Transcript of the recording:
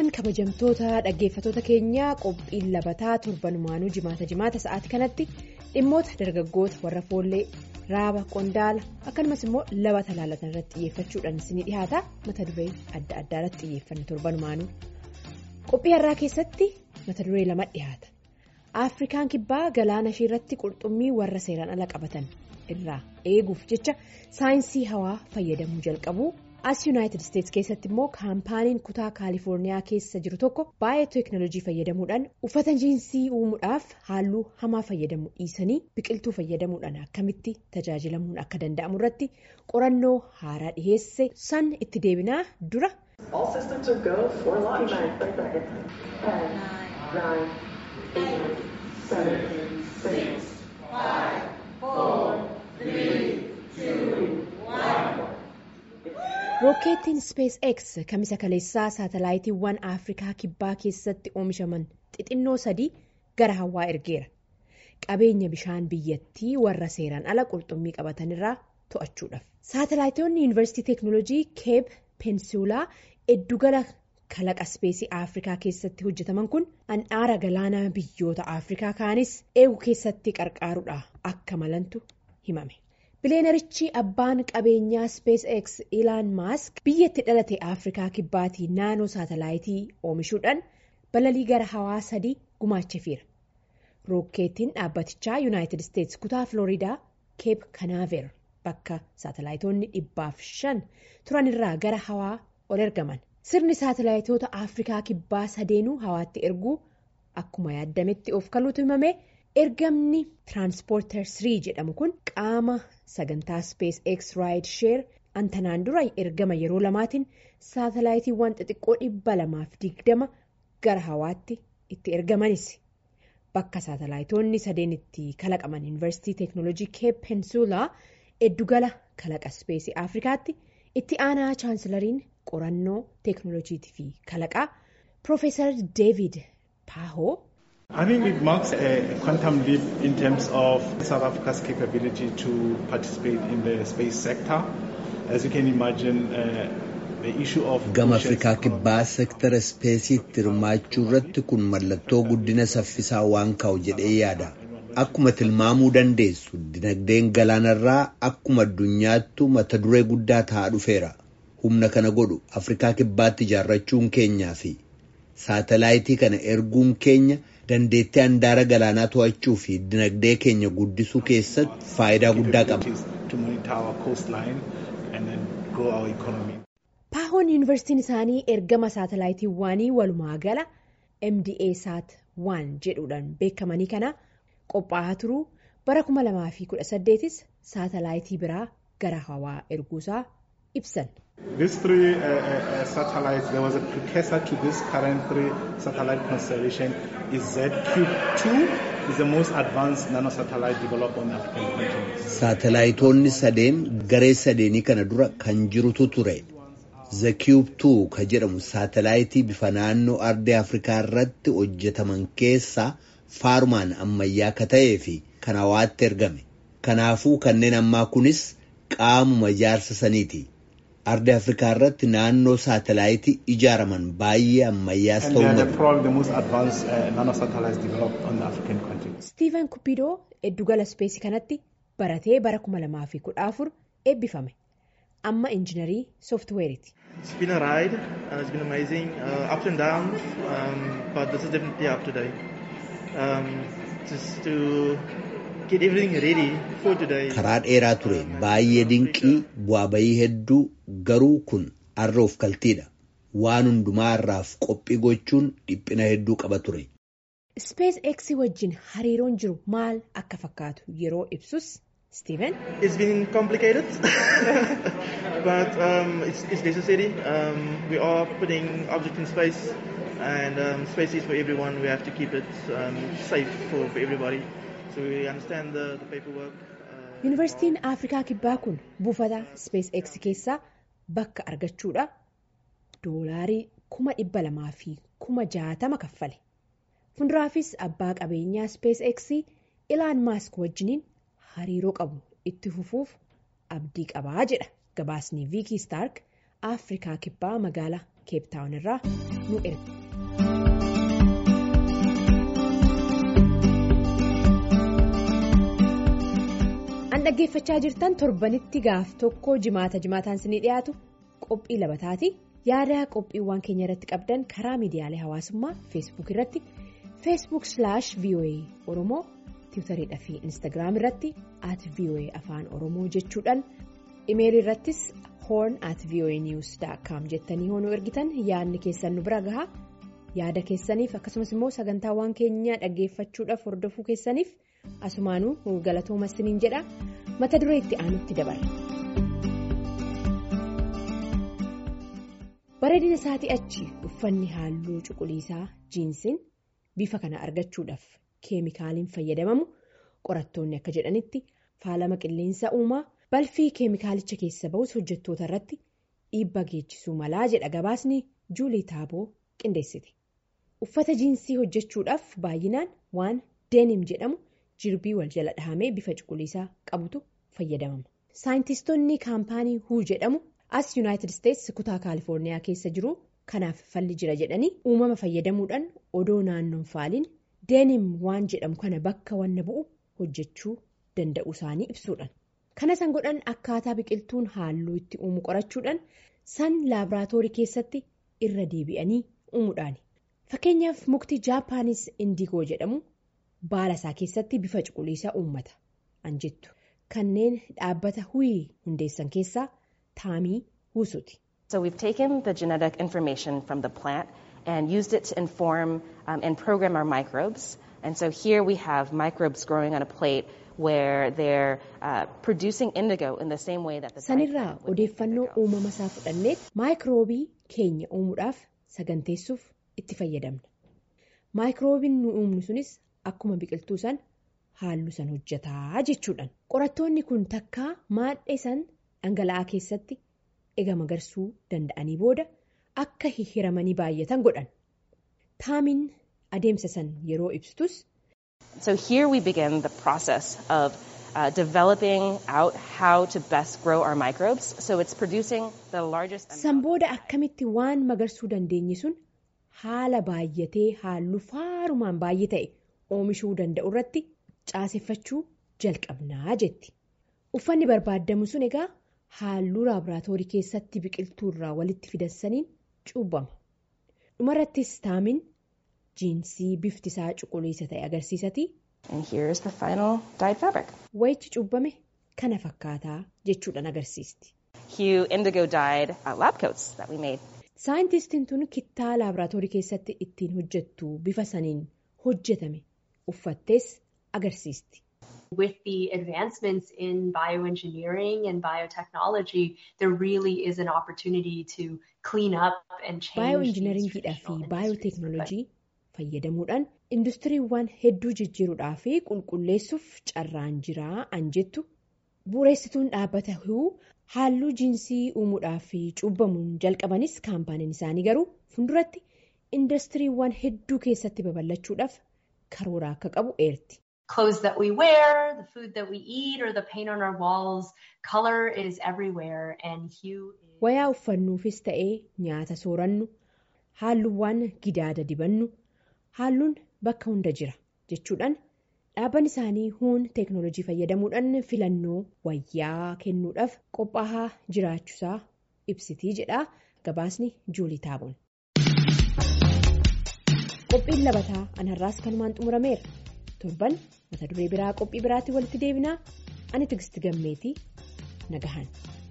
Attam kabajamtoota dhaggeeffatoota keenyaa qophiin labataa torbanumaanuu jimaata jimaata sa'aatii kanatti dhimmoota dargaggoota warra foollee raaba qondaala akkasumas immoo labata laalatan irratti xiyyeeffachuudhaan isinii dhihaata mata duree adda addaa irratti xiyyeeffanne torbanumaanuu qophii har'aa keessatti mata duree lama dhihaata afrikaan kibbaa galaana ishee irratti qurxummii warra seeraan ala qabatan irraa eeguuf jecha saayinsii hawaa fayyadamuu jalqabu. as yuunaayitid isteetsi keessatti immoo kaampaaniin kutaa kaalifoorniyaa keessa jiru tokko baay'ee teeknooloojii fayyadamuudhaan uffata jiinsii uumuudhaaf halluu hamaa fayyadamuu dhiisanii biqiltuu fayyadamuudhaan akkamitti tajaajilamuun akka danda'amu irratti qorannoo haaraa dhiheesse san itti deebinaa dura. rookeetiin spees x kamisa kaleessaa saatalaayitiiwwan afrikaa kibbaa keessatti oomishaman xixinnoo sadii gara hawaa ergeera qabeenya bishaan biyyattii warra seeraan ala qurxummii qabatanirraa to'achuudhaaf saatalaayitoonni yuunivarsiitii teeknooloojii keeb peensuulaa eddugala kalaqa speesii afrikaa keessatti hojjetaman kun handhaara galaanaa biyyoota afrikaa kaanis eegu keessatti qarqaaruudha akka malantu himame. bileenarichi abbaan qabeenyaa spees x ilaan maask biyyatti dhalate afrikaa kibbaatii naanoo saatalaayitii oomishuudhaan balalii gara hawaa sadii gumaachefiira rookeetiin dhaabbatichaa yuunaayitid isteetsi kutaa filooriidaa keep kanaaver bakka saatalaayitoonni dhibbaaf shan turanirraa gara hawaa ol ergaman sirni saatalaayitoota afrikaa kibbaa sadeenuu hawaatti erguu akkuma yaadametti of kaluutu himame. ergamni tiraanspoorter 3 jedhamu kun qaama sagantaa spees x raayid sheer antanaan dura ergama yeroo lamaatiin saatalaayitiiwwan xixiqqoo dhibba lamaaf digdama gara hawaatti itti ergamanis bakka saatalaayitoonni sadeen itti kalaqaman yuunivarsiitii teeknooloojii keep peensuulaa eddugala kalaqa speesii afrikaatti itti aanaa chaansilariin qorannoo teeknooloojiitii fi kalaqaa piroofeesar deevid paahoo. I think it marks a quantum leap in terms of South Africa's capability to participate in the space sector. As you can imagine, uh, the issue of... Gama Afrikaa kibbaa seektara ispeesiitti hirmaachuu irratti kun mallattoo guddina saffisaa waan ka'u jedhee yaada. Akkuma tilmaamuu dandeessu dinagdeen galaanarraa akkuma addunyaattu mata duree guddaa ta'aa dhufeera. Humna kana godhu Afrikaa kibbaatti ijaarrachuun keenyaa fi saatalaayitii kana erguun keenya. dandeettii handaara galaanaa to'achuu fi dinagdee keenya guddisuu keessatti faayidaa guddaa qaba. paahoon yuunivarsiitiin isaanii ergama saatalaayitiiwwanii walumaa gala mda saat 1 jedhuudhaan beekamanii kana qophaa'aa turuu bara 2018 saatalaayitii biraa gara hawaa erguusaa ibsan. These three uh, uh, satellites, there was a precursor to this current three satellite constellation is ZCube-2 is the most advanced nanosatellite developed on the African continent. Saatalaayitoonni sadeen garee sadeenii kana dura kan jirutu ture. ZCube-2 ka jedhamu saatalaayitii bifa naannoo ardii Afrikaa irratti hojjetaman keessaa faarumaan ammayyaa ka ta'ee fi kan hawaatti ergame. Kanaafuu kanneen ammaa kunis qaamuma ijaarsa saniiti. Ardi Afrikaa irratti naannoo saatalaayitii ijaaraman baay'ee ammayyaas ta'uu malu. Steven Kupidoo eddugala ispeesii kanatti baratee bara 2014 eebbifame. Amma injiinarii sooftiweeriiti. It's been a ride. Uh, it's been amazing. Uh, ups and downs. Um, but this is definitely up today. Um, just to get everything ready for today. Karaa dheeraa ture baay'ee dinqii bu'aa bayii hedduu garuu kun har'a of kaltiidha. Waan hundumaa irraaf qophii gochuun dhiphina hedduu qaba ture. Spees X wajjin hariiroon jiru maal akka fakkaatu yeroo ibsus Steven. It's been complicated, but um, it's, it's necessary. Um, we are putting objects in space, and um, space is for everyone. We have to keep it um, safe for, for everybody. So we understand the, the paperwork. Yuunivarsiitiin Afrikaa Kibbaa kun buufata Space X keessaa bakka argachuudha doolaarii kuma dhibba lamaa fi kuma jaatama kaffale. Fuulduraafis abbaa qabeenyaa Space X Ilaan Maask wajjiniin hariiroo qabu itti fufuuf abdii qabaa jedha gabaasni Viikii Staark Afrikaa Kibbaa magaalaa keeptaawun irraa nu erga. an dhaggeeffachaa jirtan torbanitti gaaf tokko jimaata jimaataan isinii dhiyaatu qophii labataati yaada qophiiwwan keenya irratti qabdan karaa miidiyaalee hawaasummaa feesbuuk irratti feesbuuk slaash voa oromoo tiwutariidha fi instaagiraam irratti at voa afaan oromoo jechuudhaan imeelii irrattis hoorn at voa news daakkaam jettanii hoonuu ergitan yaadni keessan nu bira gahaa yaada keessaniif akkasumas immoo sagantaawwan keenya dhaggeeffachuudhaaf hordofuu keessaniif. asumaanuu galatooma isiniin jedha mata duree itti aanutti dabarra. bareedina isaatii achi uffanni halluu cuquliisaa jiinsiin bifa kana argachuudhaaf keemikaaliin fayyadamamu qorattoonni akka jedhanitti faalama qilleensa uumaa balfii keemikaalicha keessa ba'us hojjettoota irratti dhiibbaa geessisuu malaa jedha gabaasni juulii taaboo qindeessite uffata jiinsii hojjechuudhaaf baay'inaan waan deenim jedhamu. jirbii wal jala dhahamee bifa cuquliisaa qabutu fayyadamama. saayintistoonni kaampaanii huu jedhamu as yuunaayitid isteetsi kutaa kaalifoorniyaa keessa jiru kanaaf falli jira jedhanii uumama fayyadamuudhaan odoo naannoon faaliin deenim waan jedhamu kana bakka wanna bu'u hojjechuu danda'u isaanii ibsuudhaan kana san godhan akkaataa biqiltuun halluu itti uumu qorachuudhaan san laaboraatoorii keessatti irra deebi'anii uumuudhaani fakkeenyaaf mukti jaapaanis indiigoo jedhamu. baala isaa keessatti bifa cuquliisaa uummata an jettu kanneen dhaabbata huuyii hundeessan keessaa taamii huusuuti. So we've taken the genetic information from the plant and used it to inform um, and program our microbes. And so here we have microbes growing on a plate where they're uh, producing indigo in the same way that the sanirraa odeeffannoo uumama isaa fudhannee maayikiroobii keenya uumuudhaaf saganteessuuf itti fayyadamna. maayikiroobiin nu uumnu sunis. Akkuma biqiltuu san halluu san hojjetaa jechuudhaan qorattoonni kun takkaa maadhee san dhangala'aa keessatti ega magarsuu danda'anii booda akka hiramanii baay'atan godhan taamiin adeemsa san yeroo ibsitus. So here we begin the process of uh, developing out how to best grow our microbes. So it's producing the largest. San booda akkamitti waan magarsuu dandeenye sun haala baay'atee halluu faarumaan baay'ee ta'e. oomishuu danda'u irratti caaseffachuu jalqabnaa jetti uffanni barbaadamu sun egaa halluu laaboraatoorii keessatti biqiltuu irraa walitti fidansaniin cuubbama dhumarrattis taamiin jiinsii bifti isaa cuquliisa ta'e agarsiisati. wayichi cuubbame kana fakkaataa jechuudhaan agarsiisti. saayintistiin tun kittaa laaboraatoorii keessatti ittiin hojjettu bifa saniin hojjetame. uffattees agarsiisti. With the advancements in bioengineering and biotechnology, there really is an opportunity to clean up and change. Baayoinjinariingiidhaa fi baayoteeknoolojii fayyadamuudhaan industiriiwwan hedduu jijjiiruudhaa fi qulqulleessuuf carraan jiraa an jettu bu'uureessituun dhaabbata huu halluu jiinsii uumuudhaa fi cuubbamuun jalqabanis kaampaaniin isaanii garuu fuulduratti industiriiwwan hedduu keessatti babal'achuudhaaf. karoora akka qabu eerti. Clothes that we wear, the food that we eat, or the paint on our walls, color is everywhere and hue is... Wayaa uffannuufis ta'ee nyaata soorannu, halluuwwan gidaada dibannu, halluun bakka hunda jira jechuudhaan dhaabbanni isaanii huun teeknoolojii fayyadamuudhaan filannoo wayyaa kennuudhaaf qophaa'aa jiraachuusaa ibsitii jedha gabaasni juulii taaboon. qophiin labataa anarraas kanumaan xumurameera torban mata duree biraa qophii biraatti walitti deebinaa ani tigisti gammeetii nagahan.